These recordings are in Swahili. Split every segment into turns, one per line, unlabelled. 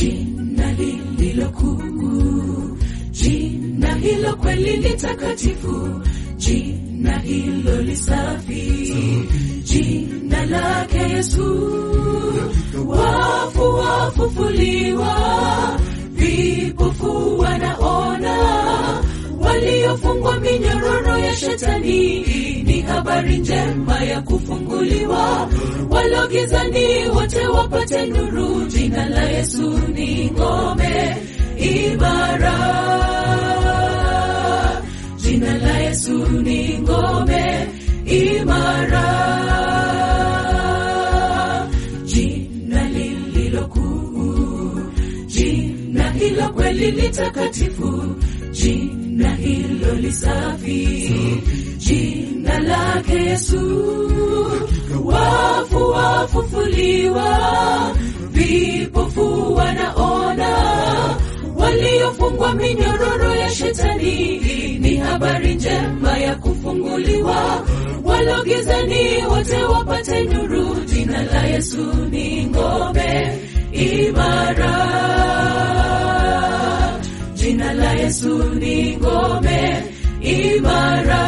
jina lililo kuu, jina hilo kweli ni takatifu, jina hilo lisafi, jina lake Yesu. Wafu wafufuliwa, vipofu wanaona, waliofungwa minyororo ya shetani, ni habari njema ya kufunguliwa, walogizani wote wapate nuru. Jina la Yesu ni ngome imara, jina la Yesu ni ngome imara, jina lililo kuu, jina hilo kweli ni takatifu, jina hilo lisafi, jina lake Yesu. Wafu wafufuliwa, vipofu wanaona, waliofungwa minyororo ya shetani, ni habari njema ya kufunguliwa, walogizani wote wapate nuru. Jina la Yesu ni ngome imara, jina la Yesu ni ngome imara,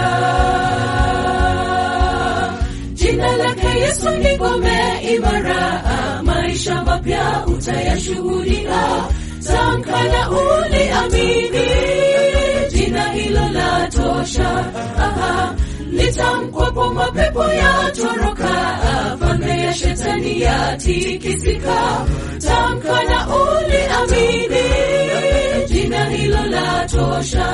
jina lake Yesu ni ngome imara. Maisha mapya utayashuhudia, tamka na uliamini, jina hilo la tosha. Aha, litamkwapo mapepo yatoroka, falme ya shetani yatikisika. Tamka na uliamini, jina hilo la tosha.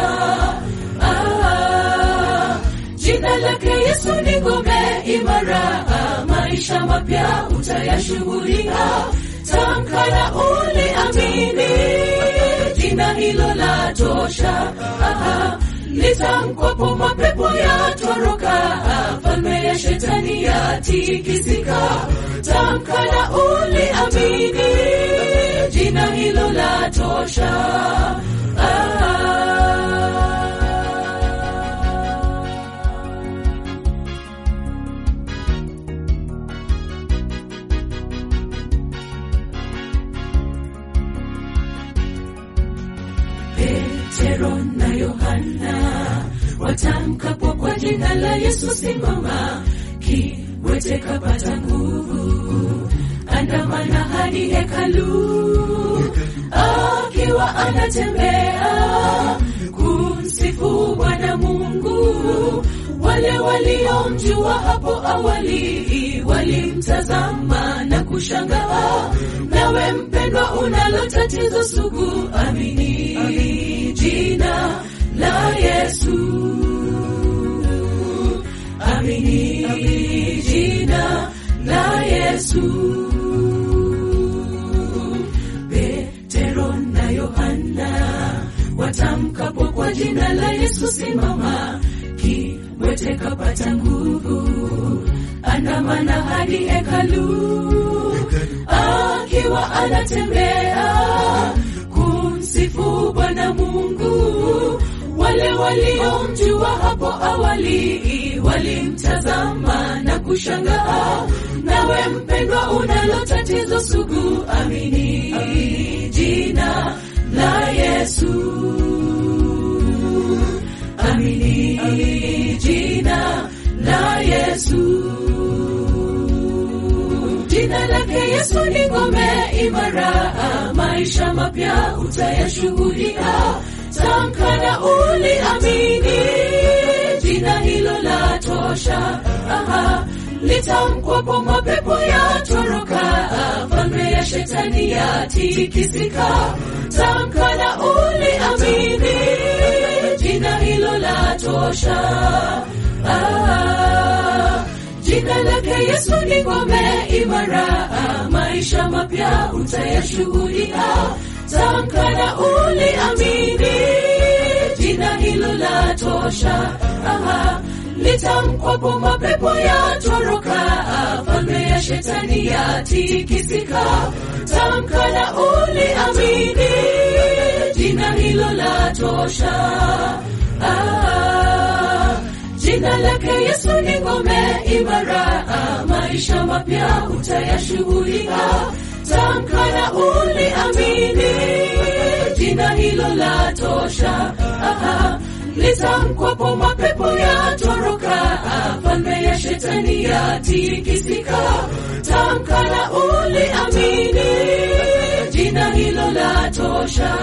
Ah, jina lake Yesu ni ngome imara, maisha mapya utayashuhudia. Tamka na uliamini, jina hilo la tosha. Aha, litamkwapo mapepo yatoroka, falme ya shetani yatikisika. Tamka na uliamini, jina hilo la tosha. Ah. Petero na Yohana watamkapo kwa jina la Yesu, simama, kiwete kapata nguvu, andamana hadi hekalu, akiwa anatembea kumsifu Bwana Mungu. Wale waliomjua hapo awali walimtazama na kushangaa. Nawe mpendwa, unalo tatizo sugu, amini jina la Yesu, amini jina la Yesu. Petero na Yohana watamkapo kwa jina la Yesu, simama, kiwete kapata nguvu, andamana hadi hekalu, akiwa anatembea kumsifu Bwana Mungu. Wale waliomjua hapo awali walimtazama na kushangaa. Nawe mpendwa, unalo tatizo sugu, amini jina la Yesu, amini jina la Yesu. Jina lake Yesu ni ngome imara, maisha mapya utayashuhudia. Tamka na uliamini, jina hilo la tosha. Aha, litamkwapo mapepo yatoroka, falme ya shetani yatikisika. Tamka na uliamini, jina hilo la tosha. Ah, jina lake Yesu ni ngome imara, maisha mapya utayashuhudia. Tamka na uliamini, jina hilo la tosha. Aha, litamkwapo mapepo yatoroka, falme ya shetani yatikisika. Tamka na uliamini, jina hilo la tosha. Ah, jina lake Yesu ni ngome imara, maisha mapya utayashuhudia. tamkana uliamini, jina hilo la tosha. Aha, litamkwapo mapepo yatoroka, falme ya shetani yatikisika. Tamkana uliamini, jina hilo la tosha.